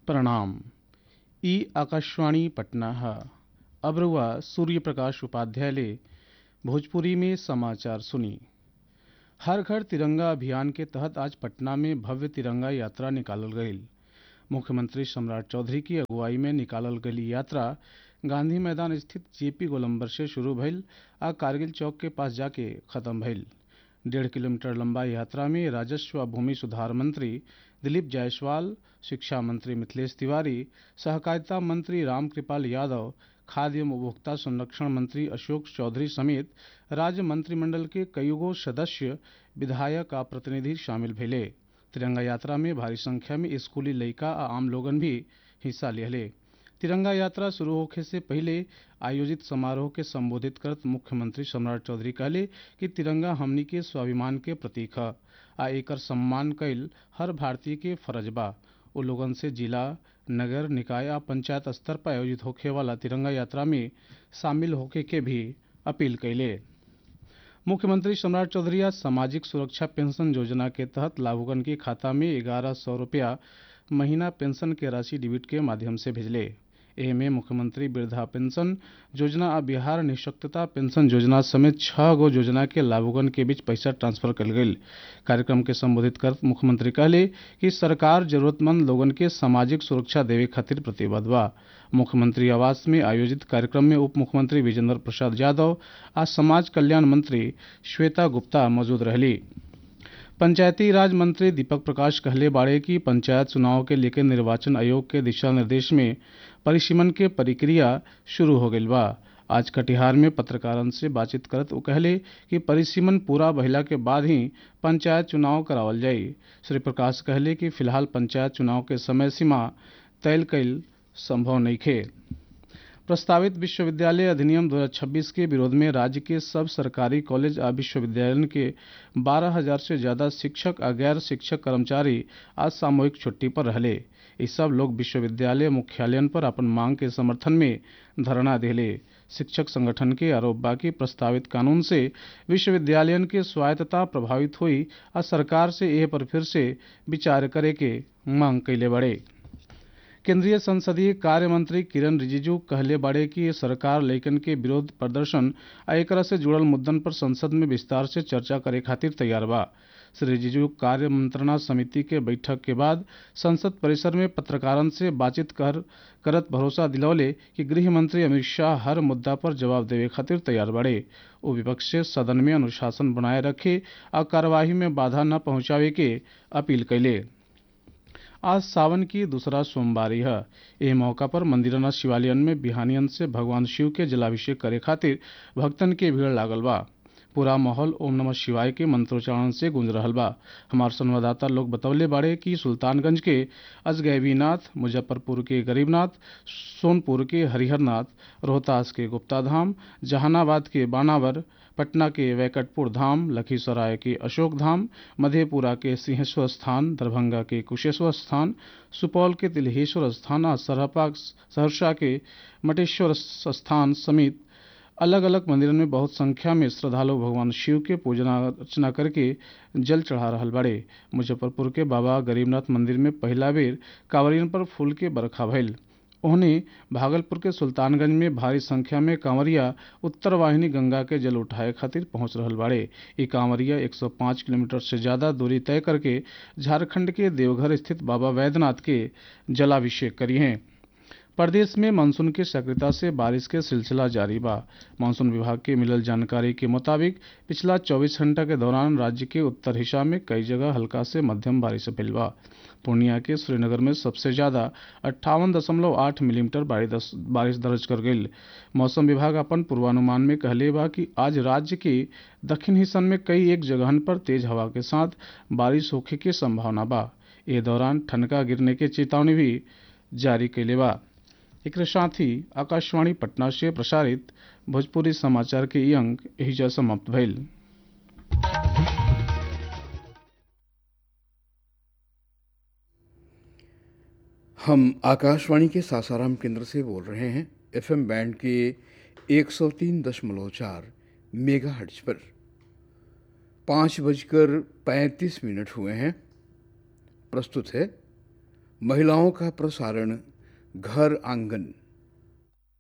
प्रणाम ई आकाशवाणी पटना है अब रुआ सूर्य प्रकाश उपाध्याय भोजपुरी में समाचार सुनी हर घर तिरंगा अभियान के तहत आज पटना में भव्य तिरंगा यात्रा निकालल गई मुख्यमंत्री सम्राट चौधरी की अगुवाई में निकालल गई यात्रा गांधी मैदान स्थित जेपी गोलंबर से शुरू भइल आ कारगिल चौक के पास जाके खत्म भइल डेढ़ किलोमीटर लंबा यात्रा में राजस्व व भूमि सुधार मंत्री दिलीप जायसवाल शिक्षा मंत्री मिथिलेश तिवारी सहकारिता मंत्री रामकृपाल यादव खाद्य एवं उपभोक्ता संरक्षण मंत्री अशोक चौधरी समेत राज्य मंत्रिमंडल के कईगो सदस्य विधायक आ प्रतिनिधि शामिल भेले तिरंगा यात्रा में भारी संख्या में स्कूली लइका आ आम लोगन भी हिस्सा लिहले तिरंगा यात्रा शुरू होखे से पहले आयोजित समारोह के संबोधित करत मुख्यमंत्री सम्राट चौधरी कहले कि तिरंगा हमनी के स्वाभिमान के प्रतीक ह आ एकर सम्मान कईल हर भारतीय के फर्ज बा ओ लोगन से जिला नगर निकाय आ पंचायत स्तर पर आयोजित होखे वाला तिरंगा यात्रा में शामिल होखे के भी अपील कैले मुख्यमंत्री सम्राट चौधरी आज सामाजिक सुरक्षा पेंशन योजना के तहत लाभुकन के खाता में ग्यारह सौ रुपया महीना पेंशन के राशि डिबिट के माध्यम से भेजले एह में मुख्यमंत्री वृद्धा पेंशन योजना आ बिहार निःशक्तता पेंशन योजना समेत छह गो योजना के लाभुकन के बीच पैसा ट्रांसफर कल गई कार्यक्रम के संबोधित कर मुख्यमंत्री कहले कि सरकार जरूरतमंद लोगन के सामाजिक सुरक्षा देवे खातिर प्रतिबद्ध बा मुख्यमंत्री आवास में आयोजित कार्यक्रम में उप मुख्यमंत्री विजेंद्र प्रसाद यादव आ समाज कल्याण मंत्री श्वेता गुप्ता मौजूद रहली पंचायती राज मंत्री दीपक प्रकाश कहले बाड़े कि पंचायत चुनाव के लेकर निर्वाचन आयोग के दिशा निर्देश में परिसीमन के प्रक्रिया शुरू हो गई बा आज कटिहार में पत्रकारन से बातचीत करत वो कहले कि परिसीमन पूरा भइला के बाद ही पंचायत चुनाव करावल जाई श्री प्रकाश कहले कि फिलहाल पंचायत चुनाव के समय सीमा तय कईल संभव नइखे प्रस्तावित विश्वविद्यालय अधिनियम 2026 के विरोध में राज्य के सब सरकारी कॉलेज आ विश्वविद्यालय के 12,000 से ज्यादा शिक्षक आ गैर शिक्षक कर्मचारी आज सामूहिक छुट्टी पर रहले ये सब लोग विश्वविद्यालय मुख्यालयन पर अपन मांग के समर्थन में धरना दिले शिक्षक संगठन के आरोप बा कि प्रस्तावित कानून से विश्वविद्यालयन के स्वायत्तता प्रभावित हुई आ सरकार से यह पर फिर से विचार करे के मांग कैले बड़े केंद्रीय संसदीय कार्य मंत्री किरण रिजिजू कहले बाड़े कि सरकार लइकन के विरोध प्रदर्शन आ एकरा से जुड़ल मुद्दन पर संसद में विस्तार से चर्चा करे खातिर तैयार बा श्री रिजिजू कार्य मंत्रणा समिति के बैठक के बाद संसद परिसर में पत्रकारन से बातचीत कर करत भरोसा दिलौले कि गृह मंत्री अमित शाह हर मुद्दा पर जवाब देवे खातिर तैयार बड़े वो विपक्ष से सदन में अनुशासन बनाए रखे और कार्यवाही में बाधा न पहुंचावे के अपील कैले आज सावन की दूसरा सोमवारी है एह मौका पर मंदिरना शिवालयन में बिहानियन से भगवान शिव के जलाभिषेक करे खातिर भक्तन के भीड़ लागल बा पूरा माहौल ओम नमः शिवाय के मंत्रोच्चारण से गूंज रहल बा हमार संवाददाता लोग बतौले बाड़े कि सुल्तानगंज के अजगैबीनाथ मुजफ्फरपुर के गरीबनाथ सोनपुर के हरिहरनाथ रोहतास के गुप्ता धाम जहानाबाद के बानावर पटना के वैकटपुर धाम लखीसराय के अशोक धाम मधेपुरा के सिंहेश्वर स्थान दरभंगा के कुशेश्वर स्थान सुपौल के तिलहेश्वर स्थान और सरहपा सहरसा के मटेश्वर स्थान समेत अलग अलग मंदिरों में बहुत संख्या में श्रद्धालु भगवान शिव के पूजना अर्चना करके जल चढ़ा रहल बड़े मुजफ्फरपुर के बाबा गरीबनाथ मंदिर में पहला बेर कांवरियन पर फूल के बरखा भइल उन्हें भागलपुर के सुल्तानगंज में भारी संख्या में कांवरिया उत्तर वाहिनी गंगा के जल उठाए खातिर पहुंच रहल बाड़े ये कांवरिया 105 किलोमीटर से ज्यादा दूरी तय करके झारखंड के देवघर स्थित बाबा वैद्यनाथ के जलाभिषेक करी हैं प्रदेश में मानसून के सक्रियता से बारिश के सिलसिला जारी बा मानसून विभाग के मिलल जानकारी के मुताबिक पिछला 24 घंटा के दौरान राज्य के उत्तर हिस्सा में कई जगह हल्का से मध्यम बारिश भइल बा पूर्णिया के श्रीनगर में सबसे ज्यादा अट्ठावन दशमलव आठ मिलीमीटर बारिश दर्ज कर गई मौसम विभाग अपन पूर्वानुमान में कहले बा कि आज राज्य के दक्षिण हिस्सन में कई एक जगहन पर तेज हवा के साथ बारिश होखे के संभावना बा ए दौरान ठनका गिरने के चेतावनी भी जारी कैले बा एक साथ ही आकाशवाणी पटना से प्रसारित भोजपुरी समाचार के ई अंक एहिजा समाप्त भइल हम आकाशवाणी के सासाराम केंद्र से बोल रहे हैं एफएम बैंड के 103.4 मेगा हर्ट्ज पर पाँच बजकर पैंतीस मिनट हुए हैं प्रस्तुत है महिलाओं का प्रसारण घर आंगन